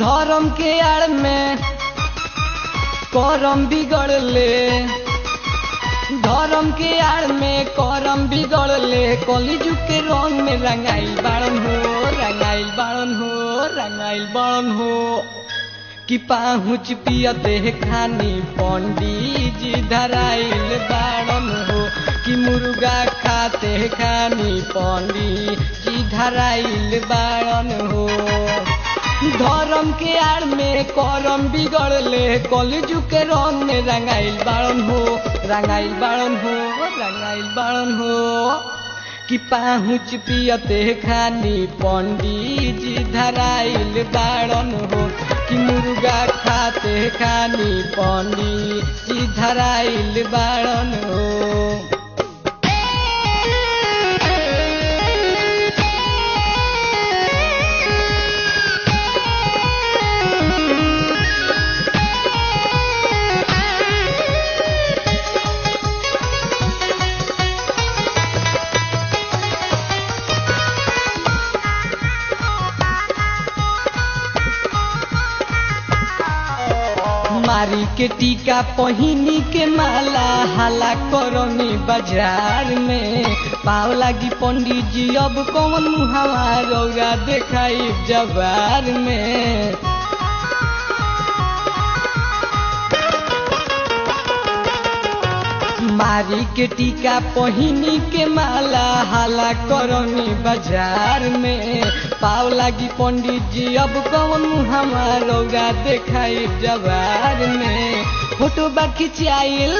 धर्म के आड़ में करम बिगड़ले धर्म के आड़ में करम बिगड़ले कलिजुग के रंग में रंगाइल बाड़न हो रंगाइल बाड़न हो रंगाइल बाड़न हो कि पाहुच पियते खानी पंडित जी धराइल बाड़न हो कि मुर्गा खाते खानी पंडित जी धराइल बाड़न हो धर्म के आड़ में करम बिगड़ले कलजू के रंग में रंगाइल बाड़न हो रंगाइल बाड़न हो रंगाइल बाड़न हो कि पाहुच पियते खानी पंडित जी धराइल बाड़न हो कि मुर्गा खाते खानी पंडित जी धराइल बाड़न हो मारी के टीका पहिनी के माला हाला करनी बाजार में पाव लागी पंडित जी अब कौन मुहावा रौरा देखाई जबार में मारी के टीका पहिनी के माला हाला करनी बाजार में पाव लागी पंडित जी अब कौन मुहावा रौरा देखाई जबार में फोटो बा खिंचाइल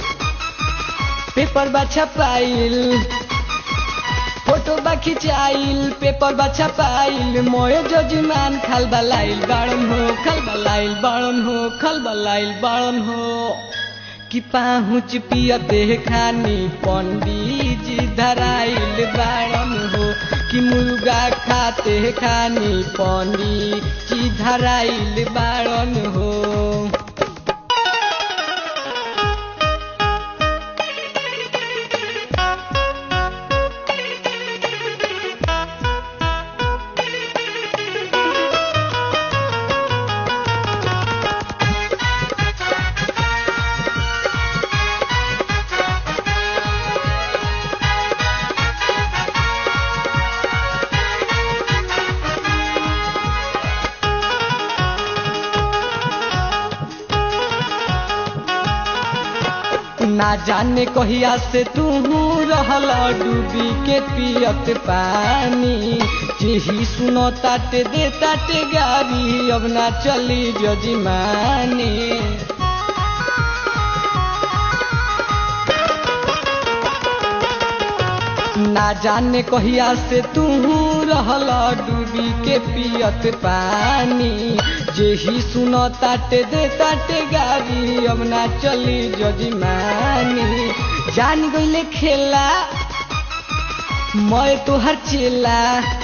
पेपर बा छपाइल फोटो बा खिंचाइल पेपर बा छपाइल मोय जजमान खल बलाइल बाड़न हो खल बलाइल बाड़न हो खल बलाइल बाड़न हो कि पाहुच पियते खानी पंडित जी धराइल बाड़न हो कि मुर्गा खाते खानी पंडित जी धराइल बाड़न हो ना जाने कहिया से तू रहल डूबी के पियत पानी जेही सुनो ताटे दे ताटे गारी अब ना चली जजमानी ना जाने कहिया से तू रहल डूबी के पियत पानी जेही सुनो ताटे दे ताटे गारी अब ना चली जजमानी जान गईले खेला मैं तोहर चेला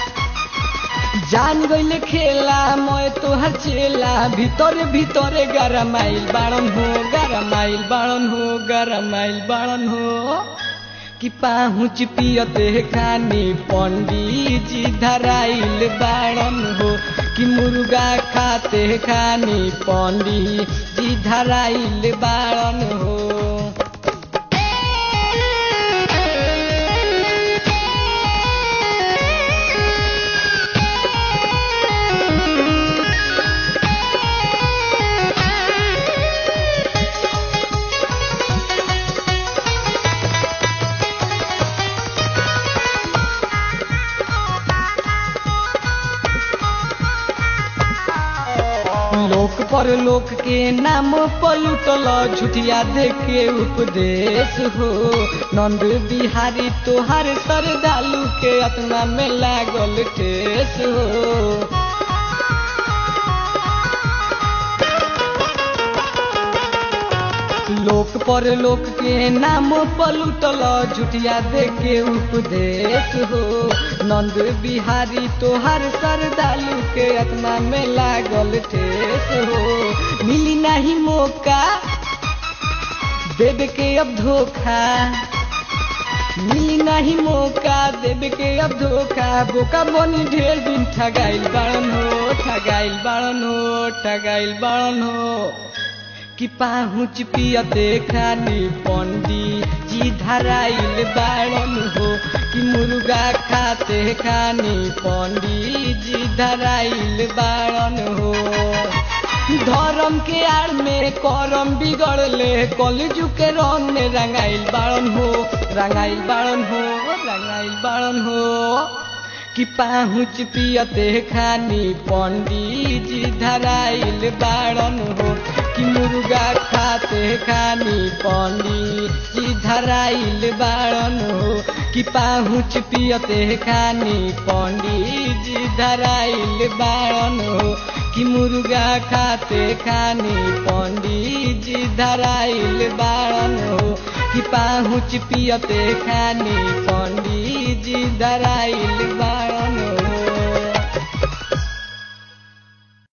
जान गईले खेला मैं तोहर चेला ভিতরে ভিতরে গরমাইল বাড়ন হো গরমাইল বাড়ন হো গরমাইল বাড়ন হো कि पाहुच पियते खानी पंडित जी धराइल बाड़न हो कि मुर्गा खाते खानी पंडित जी धराइल बाड़न हो लोक पर लोक के नाम पलुटल झुठिया देखे उपदेश हो नंद बिहारी तोहार सरदालू के अतना में लागल ठेस हो लोक पर लोक के नाम पलुटल झुठिया देखे उपदेश हो नंद बिहारी तोहार सरदालू के आत्मा में लागल ठेस हो मिली नहीं मौका देवे के अब धोखा मिली नहीं मौका देवे के अब धोखा बोका बनी ढेर दिन ठगाइल बाड़न हो ठगाइल बाड़न हो ठगाइल बाड़न हो कि पाहुच पियते खानी पंडी जी धराइल बाड़न हो कि मुर्गा खाते खानी पंडी जी धराइल बाड़न हो धर्म के आड़ में करम बिगड़ले कलजू के रंग में रंगाइल बाड़न हो रंगाइल बाड़न हो रंगाइल बाड़न हो कि पाहुच पियते खानी पंडी जी धराइल बाड़न हो कि मुर्गा खाते खानी पंडी जी धराइल बाड़न हो कि पाहुच पियते खानी पंडी जी धराइल बाड़न हो कि मुर्गा खाते खानी पंडी जी धराइल बाड़न हो कि पाहुच पियते खानी पंडी जी धराइल